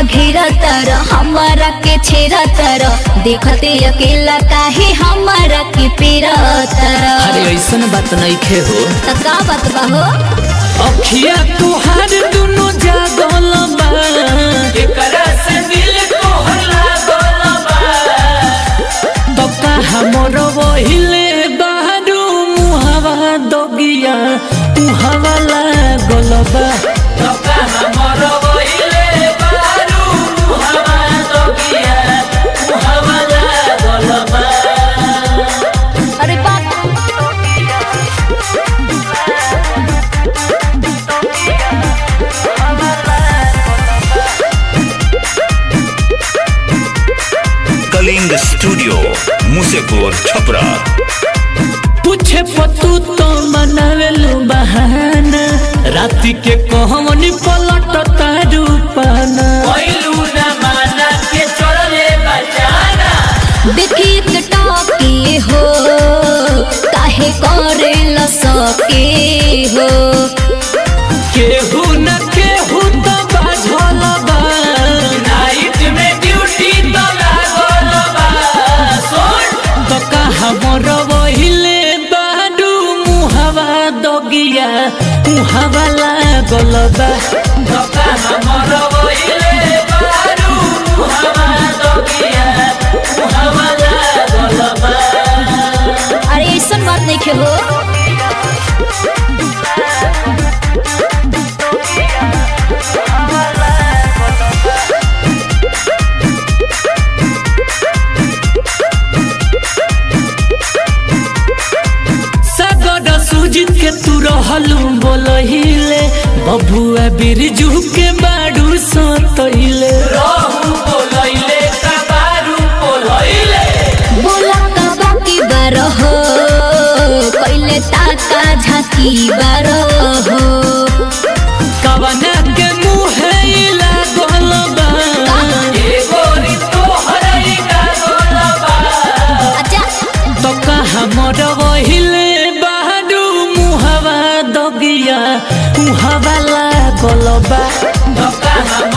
घेरा तर हमारा के छेरा तर देखते अकेला काहे हमारा के पेरा तर अरे ऐसन बात नहीं खे हो त का बात बा हो अखिया तुहार दुनो जागल बा एकरा से दिल तोहर लागल बा तो कहा मोर वहिले बारू मुहावा दगिया मुहावा लागल बा तो कहा मोर वहिले बारू मुहावा दगिया मुहावा लागल बा अरे बाप कलिंग स्टूडियो मुसेपुर छपरा पूछे पतू तो मनावेलू बहाना राति के कहवनी पलट तारू पाना देखी एक टॉकी हो काहे करे ल सके हो केहू न केहू तो बाझल बा नाइट में ड्यूटी तो लागल बा सुन तो कहा मोर वहिले बाडू मुहावा दगिया मुहावा लागल बा तो कहा मोर वहिले बाडू मुहावा दगिया मुहावा लागल बा अरे ऐसन बात नहीं खे हो सगड सुजित के तू रहलू बोलहिले बबुआ बिरजू के बाडू सतहिले रहू बोलहिले का बारू बोलहिले बोला का बाकी बार हो कैले ताका झाकी बार हो कवना के मुहे लागल बा एगो री तोहरे लागल बा अच्छा तो कहा मोर वहिले बाडू मुहवा दगिया मुहवा लागल बा तो कहा